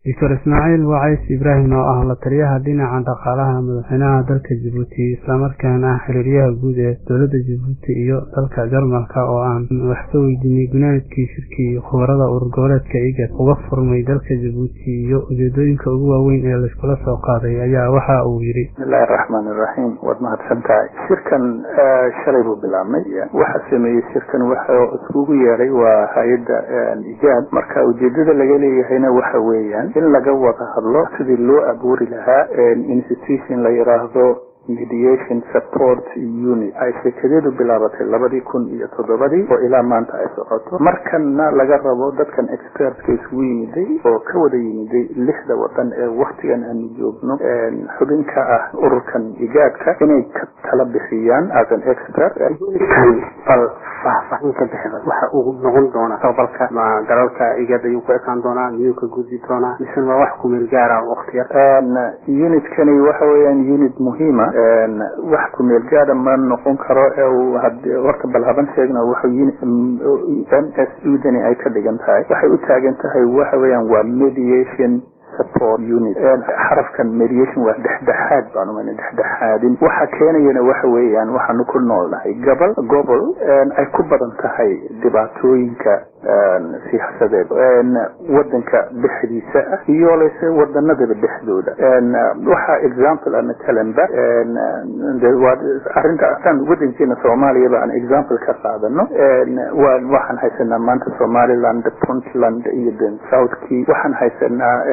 doctor ismaaciil wacays ibraahim oo ah la taliyaha dhinaca dhaqaalaha madaxweynaha dalka jabuuti islamarkaana ah xiriiryaha guud ee dowladda jabuuti iyo dalka jarmalka oo aan wax ka weydiinay gunaanadkii shirkii khubarada urur goboleedka igad uga furmay dalka jabuuti iyo ujeedooyinka ugu waaweyn ee laiskula soo qaaday ayaa waxa uu yidhi bismillahi araxmaan iraxiim waad mahadsan tahay shirkan shalay buu bilaabmay waxa sameeyey shirkan waxa iskugu yeedhay waa hay-adda igaad marka ujeedada laga leeyahayna waxa weeyaan in laga wada hadlo sidii loo abuuri lahaa institution la yidhaahdo mediation support unit ay sheekadeedu bilaabatay labadii kun iyo toddobadii oo ilaa maanta ay socoto markanna laga rabo dadkan expertka isugu yimiday oo ka wada yimiday lixda wadan ee waktigan aanu joogno xubin ka ah ururkan igaadka inay ka tala bixiyaan as an expert bal faahfaahin ka bixida waxa uu noqon doonaa tababalka ma dalalka igaad ayuu ku ekaan doonaa miyuu ka gudbi doonaa mise ma wax kumeel gaara waqti yar unitkani waxa weeyaan unit muhiima wax kumeel gaara ma noqon karo horta bal haban sheegna waxa m s udani ay ka dhigan tahay waxay u taagan tahay waxa weeyaan waa mediation support unit xarafkan mediation waa dhexdhexaad baan umana dhexdhexaadin waxa keenayana waxa weeyaan waxaanu ku noolnahay gobol gobol ay ku badan tahay dhibaatooyinka siyaasadeed wadanka dhexdiisa ah iyo lase wadanadaba dhexdooda waxa example a matalanba arrinta asaan wadankeena soomaaliyaba aan example ka qaadano waxaan haysanaa maanta somaliland puntland iyo den southkey waxaan haysanaa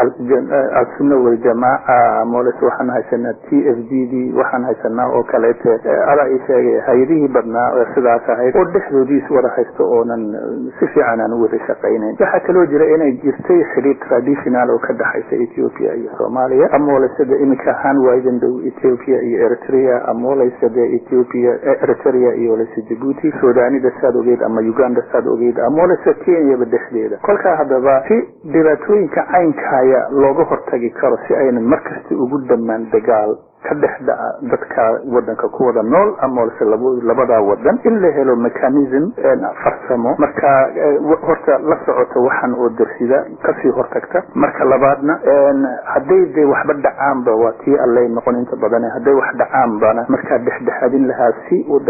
alsunna waljamaaca moles waxaan haysanaa t f g d waxaan haysanaa oo kaleete alaa ii sheegay hay-adihii badnaa oo sidaas ahayd oo dhexdoodiis wada haysto oonan si fiican aan u wada shaqaynayn waxaa kaloo jira inay jirtay xidhiir traditional oo ka dhexaysa ethiopia iyo soomaaliya amoolesada iminka ahaan waadan dhow ethiopia iyo eritrea amoolesada ethiopia eritrea iyo lese jabuuti sudanida saad ogeed ama uganda saad ogeed amoolesa kenyaba dhexdeeda kolkaa haddaba si dhibaatooyinka caynkaya looga hortagi karo si aynan markasta ugu dhammaan dagaal ka dhex dhaca dadka wadanka ku wada nool amoolse labadaa wadan in la helo mechanism farsamo marka horta la socota waxan oo darsida kasii hortagta marka labaadna hadday de waxba dhacaanba waa tii allay noqon inta badan hadday wax dhacaanbana markaa dhexdhexaadin lahaa si uu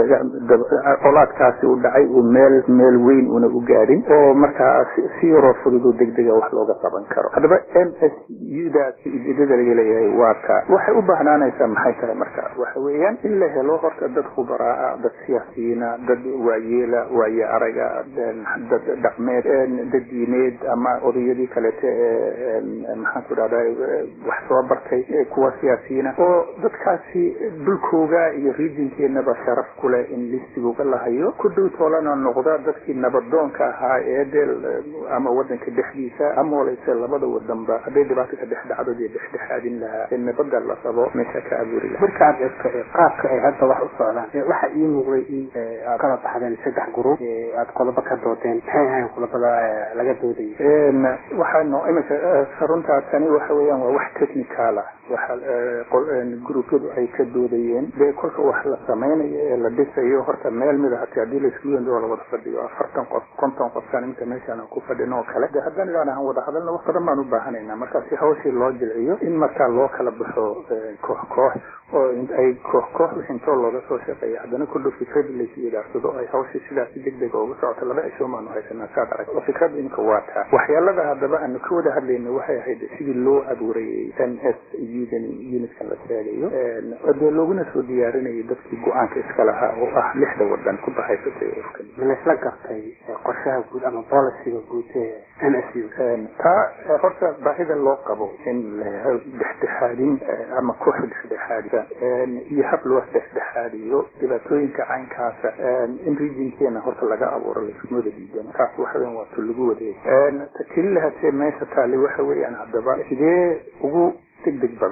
colaadkaasi u dhacay uu meel meel weyn una u gaadhin oo markaa si yaroo fudud oo degdega wax looga qaban karo haddaba m s udaas ujeedada laga leeyahay waa taa waxay u baahnaanaysaa maxay tahay marka waxa weeyaan in la helo horta dad khubaraa dad siyaasiyiina dad waayeela waaye araga dad dhaqmeed dad diineed ama odayadii kalete ee maxaan ku dhahda wax soo bartay kuwa siyaasiyiina oo dadkaasi dhulkooga iyo regionkeenaba sharaf ku leh in listigooga lahayo ku dhow toolana noqda dadkii nabadoonka ahaa ee dee ama wadanka dhexdiisa ama waleyse labada wadanba hadday dhibaato ka dhex dhacdo dee dhexdhexaadin lahaa ee nabada la rabo meesha ka marka aad eegto qaabka ay hadda wax u socdaan waxa ii muuqday in aad kala baxdeen saddex gruub aad qodobo ka doodeen maxay ahayn qodobada laga doodayay waxaano iminka runtaa tani waxa weeyaan waa wax technical ah waxa gruubyadu ay ka doodayeen dee kolka wax la samaynayo ee la dhisayo horta meel mida hati haddii laisku yendo la wada fadhiyo afartan qof konton qofkaan iminka meeshaan ku fadhino oo kale de haddaan idaan ahaan wada hadalna wax badan baan u baahanaynaa marka si hawshii loo jilciyo in markaa loo kala baxo koox koox oo ay koox koox intoo looga soo shaqeeya haddana kullu fikrad laysu idaarsado ay hawshii sidaas si degdega uga socoto laba cisho maanu haysanaa saad arag oo fikrada imika waa taa waxyaalada haddaba aanu ka wada hadlayna waxay ahayd sidii loo abuurayay n s udan unitkan la sheegayo dee looguna soo diyaarinayay dadkii go-aanka iska lahaa oo ah lixda wadan ku bahaysatay urkan laysla gartay qorshaha guud ama boliciga guud ee n s u taa horta baahida loo qabo in la helo dhexdhexaadin ama koox dhexdhexaadisa iyo hab loo dhexdhexaadiyo dhibaatooyinka caynkaasa in regionkeena horta laga abuuro laiskumada diidan taas waxa weyan waa tu lagu wadeey keli lahatee meesha taali waxa weeyaan haddaba sidee ugu degdeg badan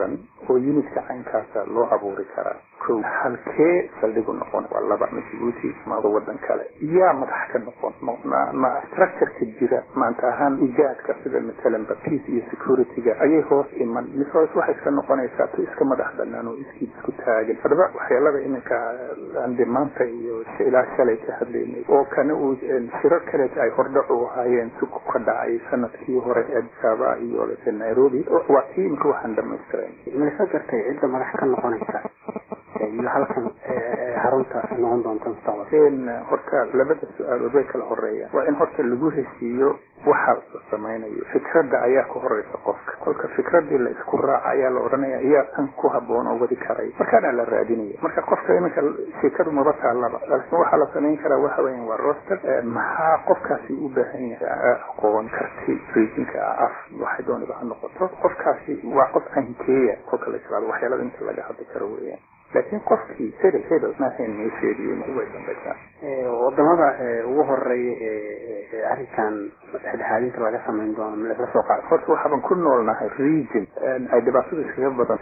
oo unitka caynkaasa loo abuuri karaa ko halkee saldhigu noqon waa laba ma jibuuti ma wadan kale yaa madax ka noqon ma structureka jira maanta ahaan ijaadka sida matalanba peace iyo securityga ayay hoos iman mise hoos waxay iska noqonaysaa to iska madax banaan oo iskii isku taagan hadaba waxyeelada iminka ande maanta iyo ilaa shalay ka hadlaynay oo kana uu shirar kaleet ay hordhac u ahaayeen si ka dhacay sanadkii hore eedsaaba iyo lese nairobi waa tii imika waxaan dhamaystirayn malasa gartay cidda madax ka noqonaysa iyo halkan harunta noqon doonta mustaqbal horta labada su-aalood way kala horeeyaan waa in horta lagu heshiiyo waxa la samaynayo fikradda ayaa ka horeysa qofka kolka fikradii la isku raaca ayaa la odhanaya ayaa kan ku haboon oo wadi karay markaana la raadinaya marka qofka iminka sheekadu maba taalaba laakiin waxaa la samayn karaa waxa weyan waa roster maxaa qofkaasi u baahan yahay aqoon karti reejinka af waxay dooniba ha noqoto qofkaasi waa qof ankeeya kolka la islaado waxyaalada inta laga hadli karo weeyaan laakiin qofkii hebel hebel maahayn noo sheegiyo way dambaysaa wadamada ugu horeeya ee arrinkan dhexdhexaadinta laga samayn doono ma laisla soo qaado horta waxaaban ku noolnahay region ay dhibaatada iskaga badan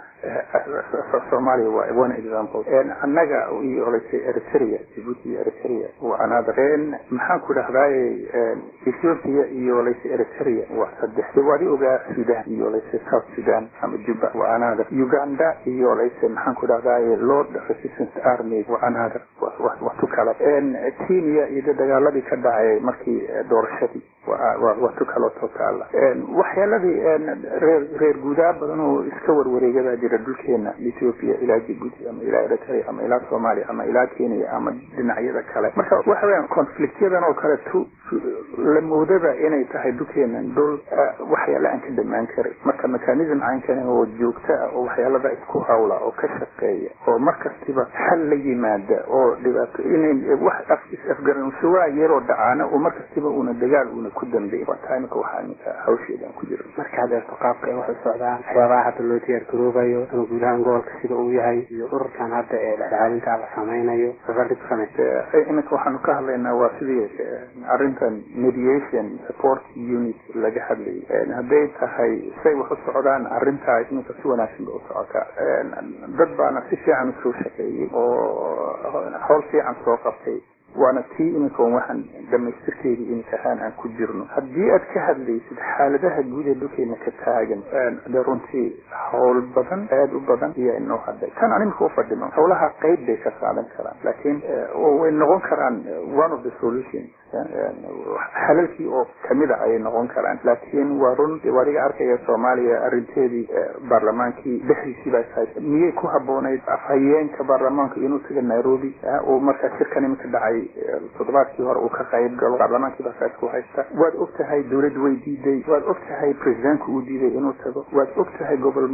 soomaaliya waa one example annaga iyo olasay eritrea jibuuti iyo eritrea waa another maxaan ku dhahdaay ethiopia iyo olasay eritrea waa saddex waadi ogaa sudan iyo olasay south sudan ama juba waa another uganda iyo olasay maxaan ku dhahdaay lord resistance army waa another waa tu kale kenya iyo dagaaladii ka dhacay markii doorashadii waa tu kaloo totaala waxyaaladii reer reer guudaa badan oo iska warwareegadaa jira dhulkeena ethiopia ilaa jibuuti ama ilaa eritrea ama ilaa soomaaliya ama ilaa kenya ama dhinacyada kale marka waxa weyaan conflictyadan oo kale tu la moodaba inay tahay dhulkeenan dhul waxyaala aan ka dhamaan karin marka mechanism caynkan oo joogta ah oo waxyaalada isku hawla oo ka shaqeeya oo markastiba xal la yimaada oo dhibaato in wax is-afgaranshawa yaroo dhacaana oo markastiba una dagaal una ku dambeey waa taa imika waxaa iminka hawsheedaan ku jiro markaad eegto qaabka ay wax u socdaan waxyaabaha hadda loo diyaar garoobayo ama guud ahaan gobolka sida uu yahay iyo ururkan hadda ee dhexdhexaadinta la samaynayo safardhig samay iminka waxaanu ka hadlaynaa waa sidii arrintan mediation support unit laga hadlayay hadday tahay say wax u socdaan arrintaas iminka si wanaagsan ba u socotaa dad baana si fiican usoo shaqeeyey oo howl fiican soo qabtay waana tii iminka waxaan dhamaystirkeedii iminka ahaan aan ku jirno haddii aad ka hadlaysid xaaladaha guud ee dhulkeena ka taagan de runtii hawl badan aada u badan ayaa inoo hadhay tan aan iminka ufadhino hawlaha qeyb bay ka qaadan karaan laakiin way noqon karaan one of the solutions xalalkii oo kamida ayay noqon karaan laakiin waa run adiga arkaya soomaaliya arinteedii baarlamaankii dhexdiisii baa tahay miyay ku haboonayd afhayeenka baarlamaanka inuu taga nairobi oo markaa shirkan iminka dhacay toddobaadkii hore uu ka qayb galo baarlamaankii baa saas ku haysta waad og tahay dawladda way diiday waad og tahay presidentku uu diiday inuu tago waad og tahay gobol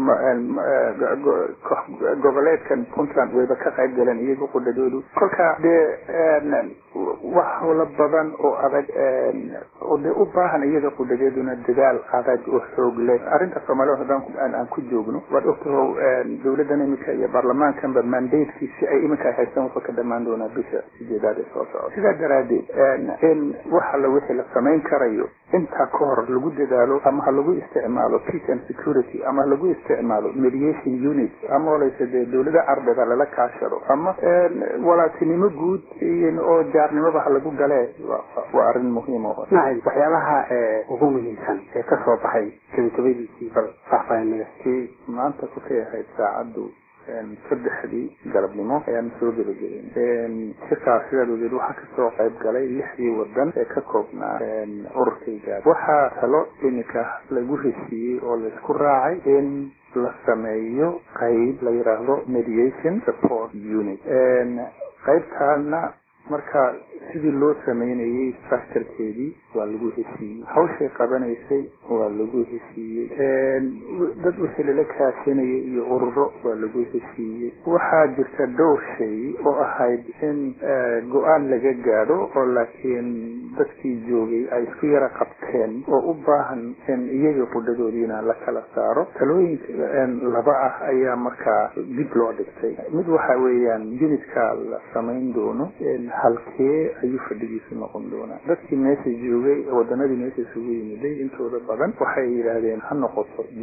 goboleedkan puntland wayba ka qayb galeen iyaga qudhadoodu kolka dee wax hawlo badan oo adag oo dee u baahan iyaga qudhadeeduna dadaal adag oo xoog leh arrinta soomaalida haddaan aan ku joogno waad ogtaho dawladdan iminka iyo baarlamaankanba mandatekii si ay iminka haystaan wuxuu ka dhamaan doonaa bisha sideedaad ee soo socda sidaa daraaddeed in wax alla wixii la samayn karayo intaa ka hor lagu dadaalo ama ha lagu isticmaalo peace and security ama ha lagu isticmaalo mediation unit ama olayse dee dawlada carbeeda lala kaashado ama walaatinimo guud oo jaarnimoba ha lagu galee waa arrin muhiim oo nacib waxyaabaha ugu muhiimsan ee ka soo baxay gabagabadiisii bal faahfaahinada kii maanta ku kay ahayd saacaddu saddexdii galabnimo ayaan soo gebagabeyn shirkaas sidaad ogeed waxaa kasoo qayb galay lixdii wadan ee ka koobnaa ururkayga waxaa talo iminka lagu heshiiyey oo laisku raacay in la sameeyo qayb la yidhaahdo mediation support unit qaybtaana marka sidii loo sameynayay structurekeedii waa lagu heshiiyey hawshay qabanaysay waa lagu heshiiyey dad wixii lala kaashanayay iyo ururo waa lagu heshiiyey waxaa jirta dhowr shay oo ahayd in go-aan laga gaadho oo laakiin dadkii joogay ay isku yara qabteen oo u baahan in iyaga qudhadoodiina la kala saaro talooyinka laba ah ayaa markaa dib loo dhigtay mid waxa weeyaan unitka la samayn doono halkee ayuu fadhigiisu noqon doonaa dadkii meesha joogay wadanadii meesha isugu yimiday intooda badan waxay yidhaahdeen ha noqoto jibuuti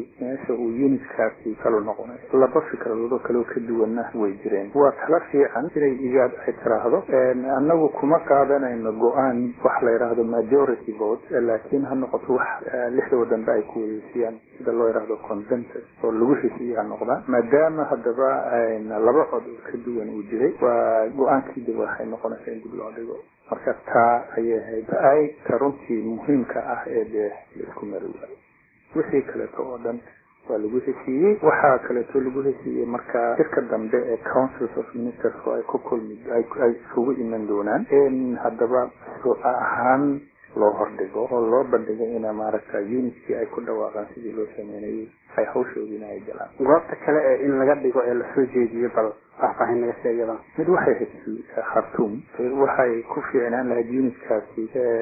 meesha uu unitkaasi kala noqonay laba fikradoodoo kaleo ka duwanna way jireen waa tala fiican inay igaad ay tiraahdo annagu kuma qaadanayno go-aan wax la yidhaahdo majority vote laakiin ha noqoto wax lixda wadanba ay ku weydiisiyaan sida loo yidhaahdo consensus oo lagu heshiiya ha noqdaan maadaama haddaba laba cod oo ka duwan uu jiray waa go-aankii dib waxay noqonaysaa in dib loo dhigo marka taa ayay ahayd ay ta runtii muhiimka ah ee dee laisku mari waayo wixii kaleeto oo dhan waa lagu heshiiyey waxaa kaleeto lagu heshiiyey marka shirka dambe ee councils of ministers oo ay ku kulmi ay isugu iman doonaan in haddaba shuuca ahaan loo hordhigo oo loo bandhigo ina maaragta unitkii ay ku dhawaaqaan sidii loo sameynayay ay hawshoodiina ay galaan goobta kale ee in laga dhigo ee lasoo jeediyo bal faahfaahin naga sheegada mid waxay hayd khartuum waxay ku fiicnaan lahayd unitkaasi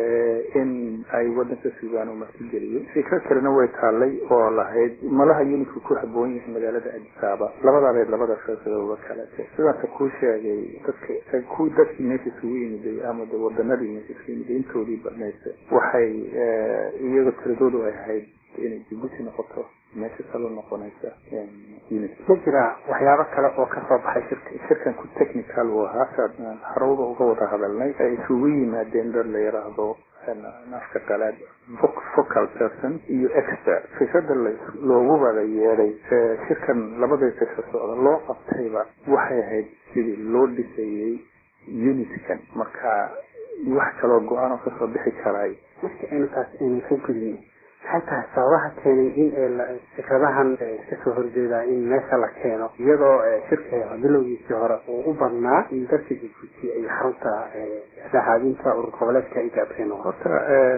in ay wadanka suudaan u martigeliyo fikro kalena way taallay oo lahayd malaha unitka ku haboon yahay magaalada adisaaba labadaabeed labada fikradoba kalete sidaasa kuu sheegay dadka ku dadkii meesha isugu yimiday ama de wadanadii meesha isugu yimiday intoodii badnaysa waxay iyaga tiradoodu ay ahayd inay jibuuti noqoto meesha salo noqonaysa unit ma jira waxyaabo kale oo ka soo baxay shirka shirkan ku technical uu ahaa saad harowda uga wada hadalnay ay isugu yimaadeen dad la yidhaahdo afka qalaad focal person iyo expert fikrada loogu wada yeeday shirkan labadii fisha socda loo qabtayba waxay ahayd sidii loo dhisayey unitkan marka wax kaloo go-aan oo kasoo bixi karaay marka aynu taas aynu ka gudin maxay tahay sababaha keenay in fikradahan kasoo horjeedaa in meesha la keeno iyadoo shirka bilowgiisii hore uu u badnaa in dadka jibuuti ay xarunta dhexaadinta urur goboleedka ay gaabteen horta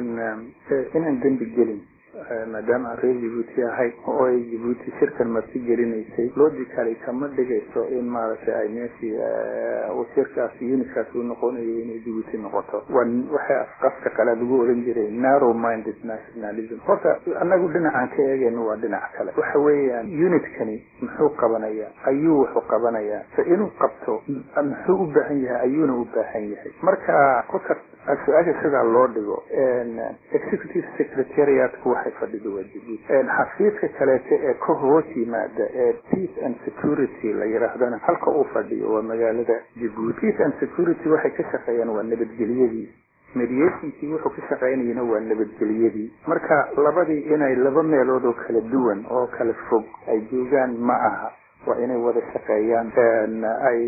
inaan dembi gelin maadaama aan reer jibuuti ahay oo ay jibuuti shirkan marti gelinaysay logically kama dhigayso in maaragtay ay meeshii shirkaas unitkaas uu noqonayo inay jibuuti noqoto waxay afqafka qalaad ugu oran jiray narrow minded nationalism horta anagu dhinacaan ka eegayno waa dhinac kale waxa weeyaan unitkani muxuu qabanayaa ayuu wuxuu qabanayaa se inuu qabto muxuu u baahan yahay ayuuna u baahan yahay marka kolka su-aasha sidaa loo dhigo executive secretariatku waxay fadhido waa jibuuti xafiiska kaleete ee ka hoos yimaada ee peace and security la yidhaahdana halka uu fadhiyo waa magaalada jibuuti peace and security waxay ka shaqeeyaan waa nabadgelyadii mediationkii wuxuu ka shaqaynayana waa nabadgelyadii marka labadii inay laba meelood oo kala duwan oo kala fog ay joogaan ma aha waa inay wada shaqeeyaan ay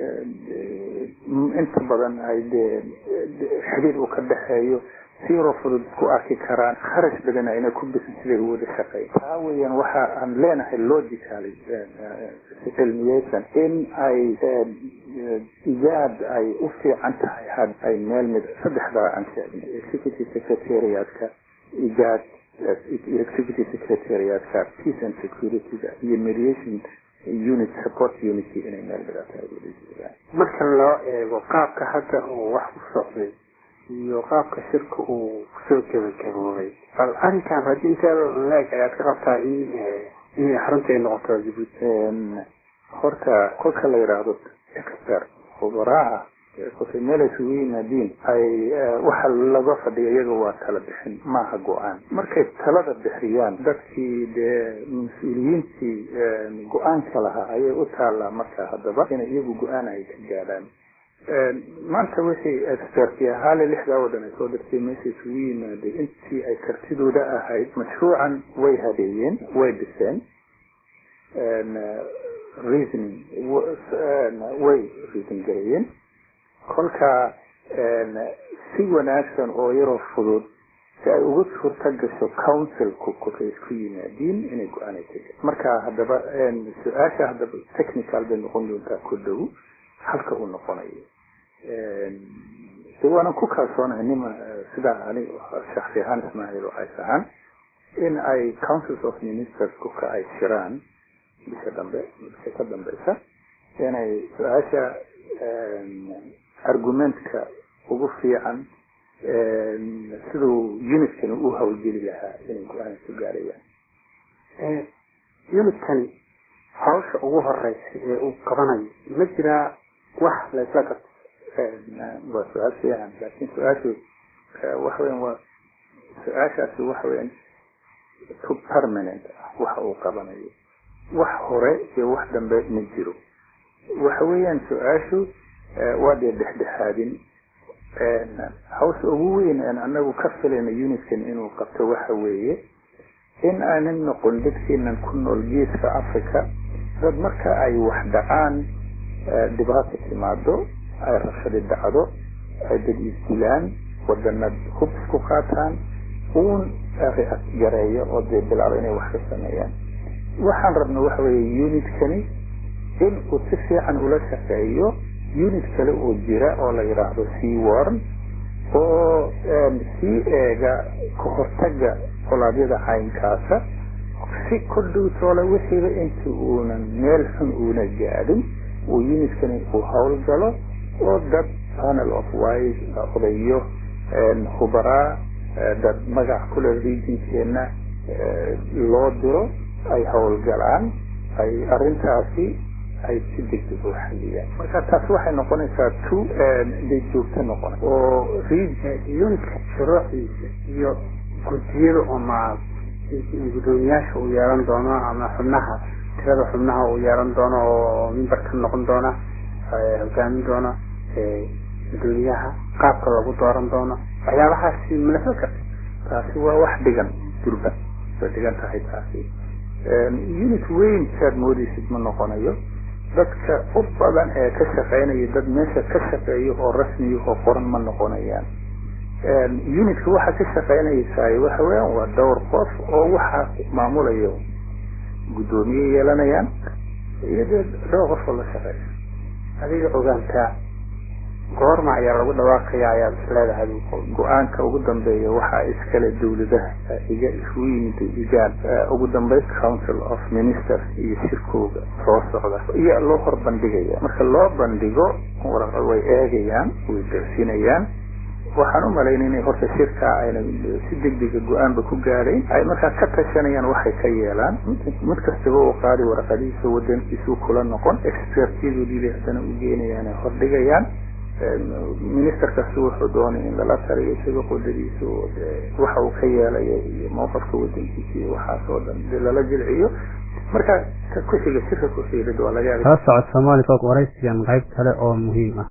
inta badan ay dee xidhiir uu ka dhexeeyo siroo fudud isku arki karaan kharash badan ayna ku bisan siday u wada shaqeyn taa weeyaan waxa aan leenahay logicaly cilmiyeysan in ay ijaad ay u fiican tahay had ay meel mid saddexdaa aan sheegnay executive secretariatka ijaad executive secretariatka peace and securityga iyo mediation unit support unity inay meel midata marka loo eego qaabka hadda uu wax u socday iyo qaabka shirka uu kusoo gebagaboobay bal arrinkan raadinteeda leeg ayaad ka qabtaa in inay xarunta ay noqoto jibuuti horta kolka la yidhaahdo expert khubaraaha kolkay meel ay isugu yimaadiin ay waxa laga fadhiya iyaga waa tala bixin maaha go-aan markay talada bixiyaan dadkii dee mas-uuliyiintii go-aanka lahaa ayay u taallaa marka haddaba inay iyagu go-aan ay ka gaadhaan maanta wixii experti ahaale lixdaa wadan ay soo dirtay meesha isugu yimaaday intii ay kartidooda ahayd mashruucan way habeeyeen way dhiseen reasoning way reason gareeyeen kolka si wanaagsan oo yaroo fudud si ay uga suurta gasho councilku kolkay isku yimaadiin inay go-aan ay tagaan marka haddaba su-aasha haddaba technical bay noqon doontaa ku dhow halka uu noqonayo de waanan ku kalsoonahay nima sidaa ani shaksi ahaan ismaaciil waxays ahaan in ay councils of ministers kuka ay shiraan bisha dambe bisha ka dambeysa inay su-aasha argumentka ugu fiican siduu unitkani u hawlgeli lahaa inay go-aan ku gaarayaan unitkani hawsha ugu horeysa ee uu qabanayo ma jiraa wax laysla qabto waa su-aal fiican laakin su-aashu waxa weyan waa su-aashaasi waxa weyan to permanent ah waxa uu qabanayo wax hore iyo wax dambe ma jiro waxa weeyaan su-aashu waa dee dhexdhexaadin hawsha ugu weyn aan anagu ka filayna unitkan inuu qabto waxa weeye in aanan noqon dadkeenan ku nool geeska africa dad marka ay wax dhacaan dhibaata timaado ay rabshadi dhacdo ay dad isdilaan wadana hub isku qaataan uun react gareeyo oo dee bilaabo inay wax ka sameeyaan waxaan rabna waxa weeye unitkani in uu si fiican ula shaqeeyo unit kale oo jira oo la yidhaahdo sea warn oo sii eega kahortaga colaadyada caynkaasa si kordhowtoola wixiiba inta uunan meel xun uuna gaadhin uu unitkani uu howlgalo oo dad panel of wise odayo hubaraa dad magac kule regionkeena loo diro ay howlgalaan ay arrintaasi ay si degdeg u xaliyaan marka taas waxay noqonaysaa two day joogto noqona oo unitka shuruucdiisa iyo guddiyada ama guddoomiyaasha uu yeelan doono ama xubnaha tirada xubnaha uu yeelan doono oo mimbarka noqon doona hogaamin doona guddoomiyaha qaabka lagu dooran doono waxyaabahaasi malafo karta taasi waa wax dhigan durba way dhigan tahay taasi unit weyn saad moodaysid ma noqonayo dadka u badan ee ka shaqaynaya dad meesha ka shaqeeyo oo rasmiya oo qoran ma noqonayaan unitka waxa ka shaqaynaysaay waxa weeyaan waa dhowr qof oo waxaa maamulayo guddoomiye yeelanayaan iyo dee dhowr qof oo la shaqeeya adiga ogaantaa goorma ayaa lagu dhawaaqaya ayaad isleedahay go-aanka ugu dambeeya waxaa iskale dawladaha iga isugu yimid igaan ugu dambeyn council of ministers iyo shirkooga soo socda iyo loo hor bandhigaya marka loo bandhigo way eegayaan way darsinayaan waxaan u malaynay inay horta shirkaa ayna si degdega go-aanba ku gaadhayn ay markaa ka tashanayaan waxay ka yeelaan mid kastaba uu qaadi warqadihiisa wadankiisuu kula noqon expertyadoodii haddana u geenayaan ay hordhigayaan minister kasta wuxuu doonay in lala taliyo isaga qudadiisa waxa uu ka yeelayo iyo mowqafka wadankiisa iyo waxaas oo dhan de lala jilciyo marka ka ku xiga shirka ku xiga waa laga yaaba kala socod soomaali fog waraysigan qayb kale oo muhiim ah